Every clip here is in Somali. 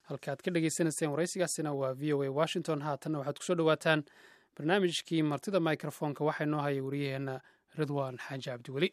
halka aad ka dhegeysaneyseen waraysigaasina waa v o a washington haatanna waxaad kusoo dhowaataan barnaamijkii martida microfonka waxaa inoo haya wariyaheenna ridwaan xaaji cabdiweli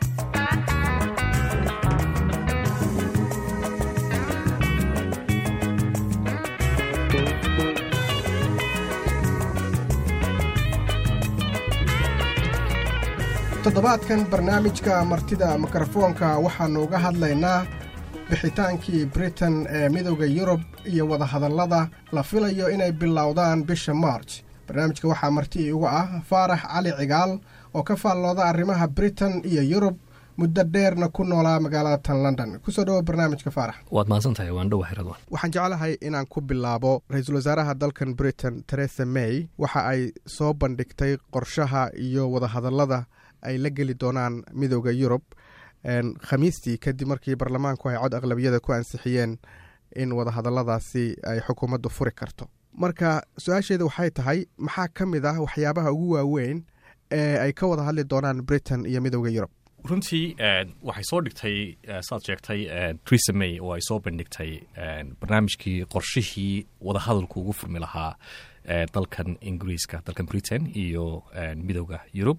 toddobaadkan barnaamijka martida mikrofoonka waxaannu uga hadlaynaa bixitaankii britain ee midowda yurub iyo wadahadallada la filayo inay bilowdaan bisha march barnaamijka waxaa marti uga ah faarax cali cigaal oo ka faallooda arrimaha britain iyo yurub muddo dheerna ku noolaa magaalada tan london kusoo dhawo barnaamijka faarax waad mahadsantahay waan dhowahay radwan waxaan jeclahay inaan ku bilaabo ra-iisul wasaaraha dalkan britain teresa may waxa ay soo bandhigtay qorshaha iyo wadahadallada ay la geli doonaan midowda yurub khamiistii kadib markii baarlamaanku ay cod aqlabiyada ku ansixiyeen in wadahadalladaasi ay xukuumaddu furi karto marka su-aasheeda waxay tahay maxaa ka mid ah waxyaabaha ugu waaweyn ee ay ka wada hadli doonaan britain iyo midowda yurub runtii waxay soo dhigtay saad sheegtay teresa may oo ay soo bandhigtay barnaamijkii qorshihii wadahadalku ugu furmi lahaa dalkan ingiriiska dalkan britain iyo midowda yurub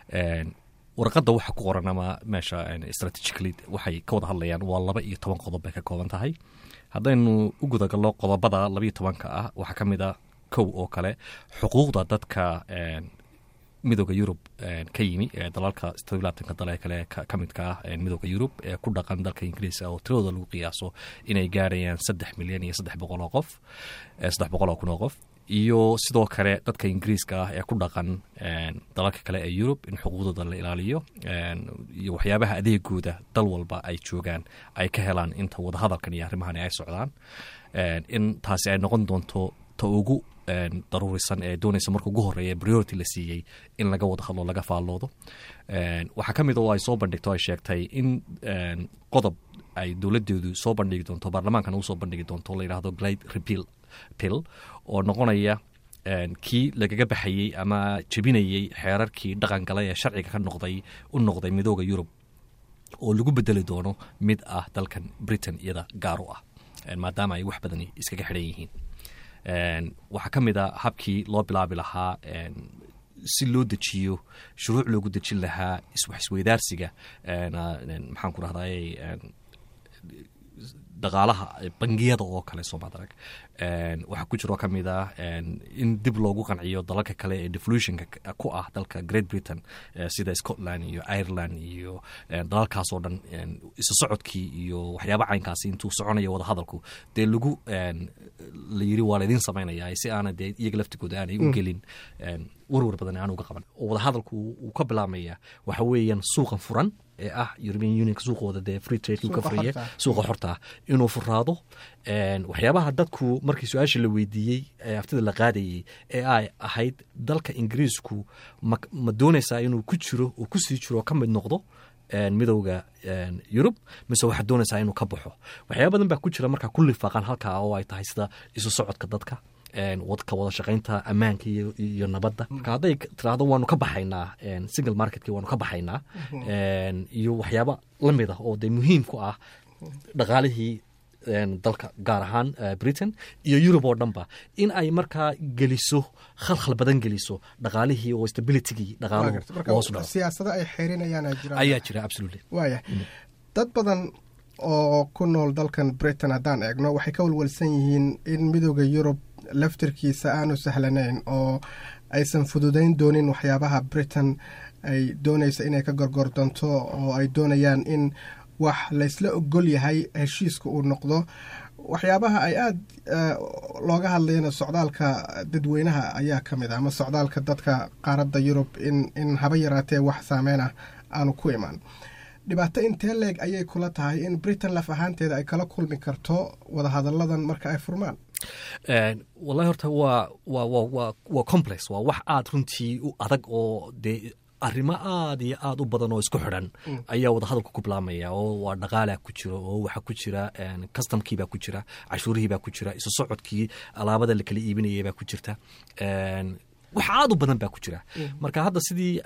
warqadda waxa ku qoran ama meesha strategically waxay ka wada hadlayaan waa laba iyo toban qodob bay ka kooban tahay haddaynu u gudagalno qodobada labaiyo tobanka ah waxaa ka mid a kow oo kale xuquuqda dadka midooda yurub ka yimi ee dalalka todoblaatanka dale kale ka midka ah midooda yurub ee ku dhaqan dalka ingiriiska oo tiradooda lagu qiyaaso inay gaarayaan saddex milyan iyo saddex boqol oo qof saddex boqol oo kun oo qof iyo sidoo kale dadka ingiriiska ah ee ku dhaqan dalalka kale ee yurub in xuquuqdooda la ilaaliyo iyo waxyaabaha adeegooda dal walba ay joogaan ay ka helaan inta wadahadalkan iyo arrimahani ay socdaan in taasi ay noqon doonto ta ugu daruurisan ee doonaysa marka ugu horeeya priority la siiyey in laga wada hadlo laga faalloodo waxaa ka mid oo ay soo bandhigto ay sheegtay in qodob ay dowladeedu soo bandhigi doonto baarlamaankana uu soo bandhigi doonto la yidhahdo glide repeal pill oo noqonaya kii lagaga baxayey ama jebinayey xeerarkii dhaqangala ee sharciga ka noqday u noqday midooda yurub oo lagu bedeli doono mid ah dalkan britain iyada gaar u ah maadaama ay wax badani iskaga xidhan yihiin waxaa ka mid a habkii loo bilaabi lahaa si loo dejiyo shuruuc loogu dejin lahaa iswax isweydaarsiga maxaan ku rahday dhaqaalaha bangiyada oo kale soomad arag waxaa ku jiroo ka mid ah in dib loogu qanciyo dalalka kale ee devolutionka ku ah dalka great britain sida scotland iyo ireland iyo dalalkaas oo dhan isu socodkii iyo waxyaaba caynkaasi intuu soconayo wadahadalku dee lagu la yiri waa laydin samaynaya si aana dee iyaga laftigooda aanay u gelin warwar badan aan uga qaban wadahadalku uu ka bilaabmaya waxa weeyaan suuqan furan ee ah european unionka suuqooda dee free trade ka furiye suuqa xorta inuu furaado waxyaabaha dadku markii su-aasha la weydiiyey ee aftida la qaadayey ee ay ahayd dalka ingiriisku ma doonaysaa inuu ku jiro uu kusii jiro ka mid noqdo midowda yurub mise waxaad doonaysaa inuu ka baxo waxyaaba badan baa ku jira markaa ku lifaaqan halkaa oo ay tahay sida isu socodka dadka ka wada shaqaynta ammaanka iyo nabadda marka hadday tiraahdo waanu ka baxaynaa single marketkii waanu ka baxaynaa iyo waxyaaba la mid ah oo dee muhiim ku ah dhaqaalihii dalka gaar ahaan britain iyo yurub oo dhanba in ay markaa geliso khalkhal badan geliso dhaqaalihii oo stabilitygii dhaqaaluhusiyaasado ay xeerinayaan ayaa jira absolutely waaya dad badan oo ku nool dalkan britain haddaan eegno waxay ka walwalsan yihiin in midooda yurub laftirkiisa aanu sahlanayn oo aysan fududayn doonin waxyaabaha britain ay doonaysa inay ka gorgordonto oo ay doonayaan in wax laysla ogol yahay heshiiska uu noqdo waxyaabaha ay aada looga hadlayana socdaalka dadweynaha ayaa ka mid ah ama socdaalka dadka qaaradda yurub in in haba yaraatee wax saameyn ah aanu ku imaan dhibaato intee leeg ayay kula tahay in britain laf ahaanteeda ay kala kulmi karto wadahadalladan marka ay furmaan wallahi horta waa wa wa waa complex waa wax aada runtii u adag oo dee arrimo aada iyo aada u badan oo isku xidhan ayaa wadahadalka ku bilaamaya oo waa dhaqaalaa ku jiro oo waxaa ku jira customkiibaa ku jira cashuurihiibaa ku jira isu socodkii alaabada la kala iibinayay baa ku jirta wax aada u badan baa ku jira marka hadda sidii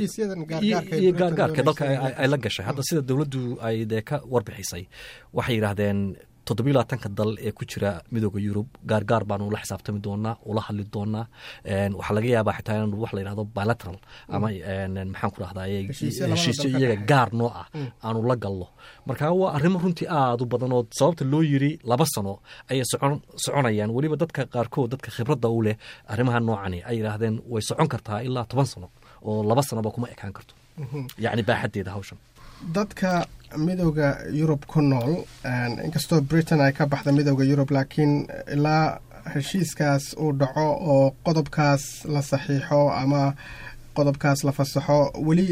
iyo gaargaarka dalka ay la gashay hadda sida dowladdu ay dee ka warbixisay waxay yidhaahdeen toddobiyo labaatanka dal ee ku jira midooda yurub gaargaar baanu la xisaabtami doonaa ula hadli doonaa waxaa laga yaabaa xitaa inanu wax la yidhahdo bilateral ama maxaan ku rahdaa heshiisyo iyaga gaar noo ah aanu la galno marka waa arrimo runtii aada u badan oo sababta loo yiri laba sano ayay socon soconayaan weliba dadka qaarkood dadka khibradda u leh arrimaha noocani ay yidhaahdeen way socon kartaa ilaa toban sano oo laba sanoba kuma ekaan karto yacni baaxaddeeda hawshan dadka midooda yurub ku nool inkastoo britain ay ka baxda midooda yurub laakiin ilaa heshiiskaas uu dhaco oo qodobkaas la saxiixo ama qodobkaas la fasaxo weli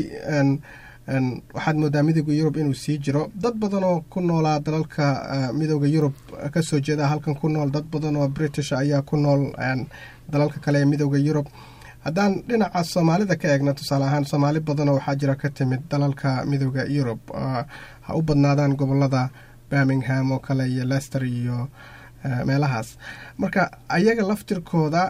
waxaad moodaa midooda yurub inuu sii jiro dad badanoo ku noolaa dalalka midooda yurub kasoo jeeda halkan ku nool dad badan oo british ayaa ku nool dalalka kale ee midooda yurub haddaan dhinaca soomaalida ka eegno tusaale ahaan soomaali badanoo waxaa jira ka timid dalalka midooda yurub ha u badnaadaan gobolada birmingham oo kale iyo lester iyo meelahaas marka ayaga laftirkooda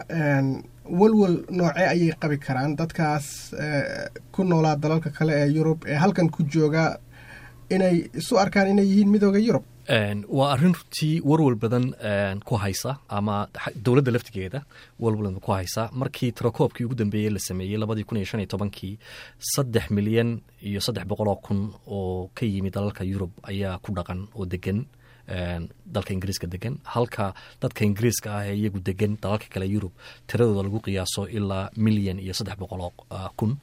walwal noocee ayay qabi karaan dadkaas ku noolaa dalalka kale ee yurub ee halkan ku jooga inay isu arkaan inay yihiin midooda yurub waa arrin runtii warwal badan ku haysa ama dowladda laftigeeda walwal ku haysa markii tirakoobkii ugu dambeeyey la sameeyey labadii kun iyo shan iyo tobankii saddex milyan iyo saddex boqoloo kun oo ka yimi dalalka yurub ayaa ku dhaqan oo degan dalka ingiriiska degan halka dadka ingiriiska ah ee iyagu degan dalalka kale yurub tiradooda lagu qiyaaso ilaa milyan iyo saddex boqoloo kun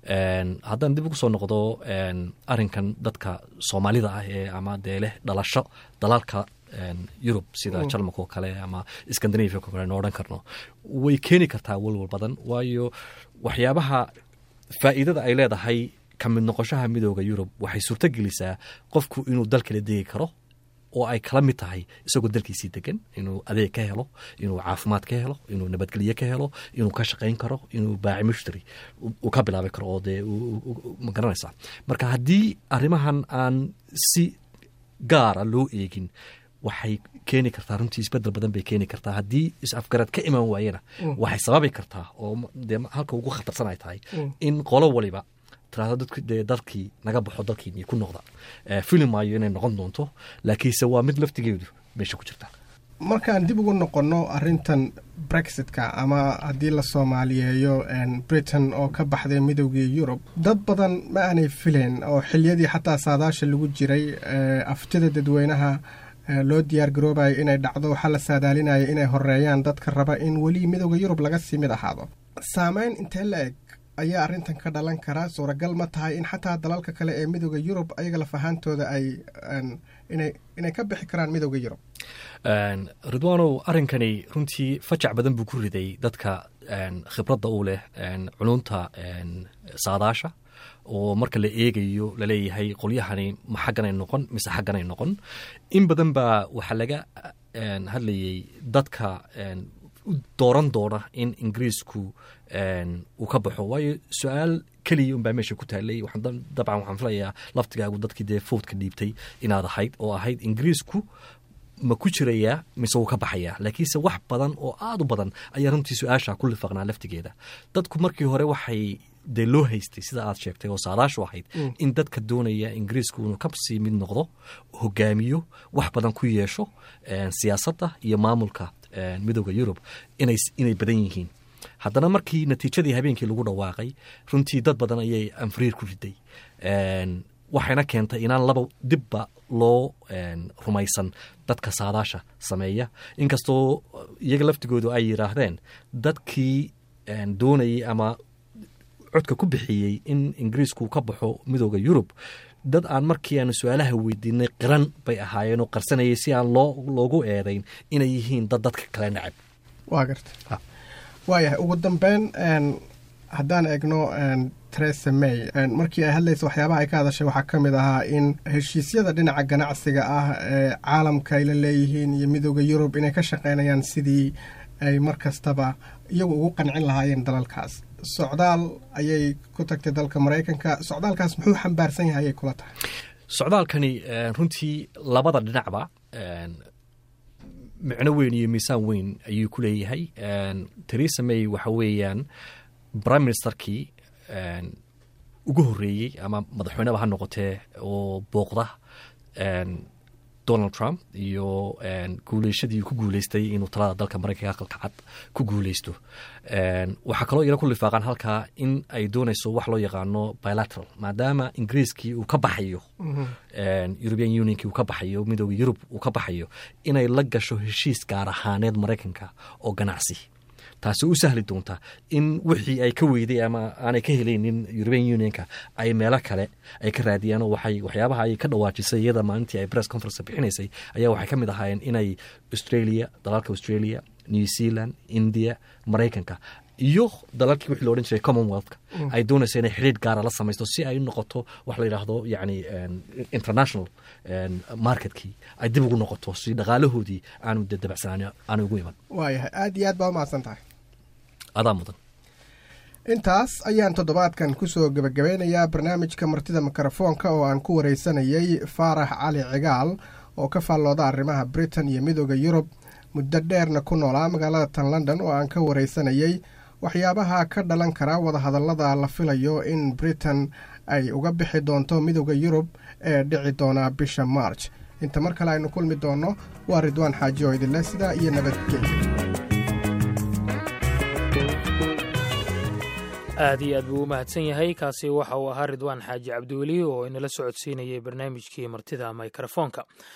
haddaan dib ugu soo noqdo arinkan dadka soomaalida ah ee ama dee leh dhalasho dalalka yurub sida jarmalka oo kale ama scandinavia oo kale no odhan karno way keeni kartaa walwal badan waayo waxyaabaha faa'iidada ay leedahay ka mid noqoshaha midooda yurub waxay suurto gelisaa qofku inuu dal kala degi karo oo ay kala mid tahay isagoo dalkiisii degan inuu adeeg ka helo inuu caafimaad ka helo inuu nabadgelye ka helo inuu ka shaqayn karo inuu baaci mushtari uu ka bilaabi karo oo dee ma garanaysaa marka haddii arrimahan aan si gaara loo eegin waxay keeni kartaa runtii isbedel badan bay keeni kartaa haddii is-afgarad ka imaan waayena waxay sababi kartaa oo dee halka ugu khatarsan ay tahay in qolo waliba tiraado dadku dee dalkii naga baxo dalkiini ku noqda fili maayo inay noqon doonto laakiinse waa mid laftigeedu meesha ku jirta markaan dib ugu noqonno arintan brexitka ama haddii la soomaaliyeeyo britain oo ka baxday midoogii yurub dad badan ma aanay fileen oo xiliyadii xataa saadaasha lagu jiray aftida dadweynaha loo diyaar garoobayo inay dhacdo waxaa la saadaalinaya inay horeeyaan dadka raba in weli midooda yurub laga sii mid ahaado saameyn intee la eg ayaa arrintan ka dhalan karaa suuragal ma tahay in xataa dalalka kale ee midooda yurub ayaga laf ahaantooda ay inay ka bixi karaan midooda yurub ridwaanow arrinkani runtii fajac badan buu ku riday dadka khibradda u leh culunta saadaasha oo marka la eegayo laleeyahay qolyahani ma xagganay noqon mise xagganay noqon in badan baa waxaa laga hadlayay dadka dooran doona in ingiriisku uu ka baxo waayo su-aal keliya unbaa meesha ku taalay dabcan waxaan filayaa laftigaagu dadkii dee foodka dhiibtay inaad ahayd oo ahayd ingiriisku ma ku jirayaa mise wuu ka baxayaa laakiinse wax badan oo aada u badan ayaa runtii su-aasha ku lifaqnaa laftigeeda dadku markii hore waxay dee loo haystay sida aad sheegtay oo saadaashu ahayd in dadka doonaya ingiriisku inuu ka sii mid noqdo hogaamiyo wax badan ku yeesho siyaasadda iyo maamulka midooda yurub inay badan yihiin haddana markii natiijadii habeenkii lagu dhawaaqay runtii dad badan ayay anfariir ku riday waxayna keentay inaan laba dibba loo rumaysan dadka saadaasha sameeya inkastoo iyaga laftigoodu ay yidhaahdeen dadkii doonayay ama codka ku bixiyey in ingiriisku ka baxo midooda yurub dad aan markii aanu su-aalaha weydiinay qiran bay ahaayeen oo qarsanayay si aan loo loogu eedayn inay yihiin dad dadka kale nacab waa garta waayahay ugu dambeyn haddaan eegno teresa may markii ay hadlaysa waxyaabaha ay ka hadashay waxaa ka mid ahaa in heshiisyada dhinaca ganacsiga ah ee caalamka ay la leeyihiin iyo midooda yurub inay ka shaqeynayaan sidii ay mar kastaba iyagu ugu qancin lahaayeen dalalkaas socdaal ayay ku tagtay dalka maraykanka socdaalkaas muxuu xambaarsan yahay ayay kula tahay socdaalkani runtii labada dhinacba micno weyn iyo miisaan weyn ayuu ku leeyahay teresa may waxa weeyaan prime ministerkii ugu horreeyey ama madaxweyneba ha noqotee oo booqda donald trump iyo guuleyshadii ku guuleystay inuu talada dalka maraykanka aqalka cad ku guuleysto waxaa kaloo iyana ku lifaaqaan halkaa in ay doonayso wax loo yaqaano bilateral maadaama ingiriiskii uu ka baxayo european unionkii uu ka baxayo midooda yurub uu ka baxayo inay la gasho heshiis gaar ahaaneed maraykanka oo ganacsi taasi u sahli doonta in wixii ay ka weyday ama aanay ka helaynin european unionka ay meelo kale ay ka raadiyaan oo waxay waxyaabaha ay ka dhawaajisay iyada maalintii ay press conference bixinaysay ayaa waxay ka mid ahaayeen inay australia dalalka australia new zealand india maraykanka iyo dalalkii wixii lo odhan jiray commonwealthka ay doonaysa inay xidhiir gaara la samaysto si ay noqoto wax la yidhaahdo yani international marketkii ay dib ugu noqoto si dhaqaalahoodii aanu dabacsanaan aanu ugu iman waayahay aada iyo aad baa umahadsan tahay adaa mudan intaas ayaan toddobaadkan kusoo gebagabeynayaa barnaamijka martida mikrofoonka oo aan ku wareysanayay faarax cali cigaal oo ka faallooda arrimaha britain iyo midooda yurub muddo dheerna ku noolaa magaalada tan london oo aan ka wareysanayay waxyaabaha ka dhalan kara wadahadallada la filayo in britain ay uga bixi doonto midooda yurub ee dhici doona bisha march inta mar kale aynu kulmi doonno waa ridwaan xaaji oo idinleh sidaa iyo nabadgelya aad iyo aad buu u mahadsan yahay kaasi waxa uu ahaa ridwaan xaaji cabdiweli oo inala socodsiinayay barnaamijkii martida mikrofoonka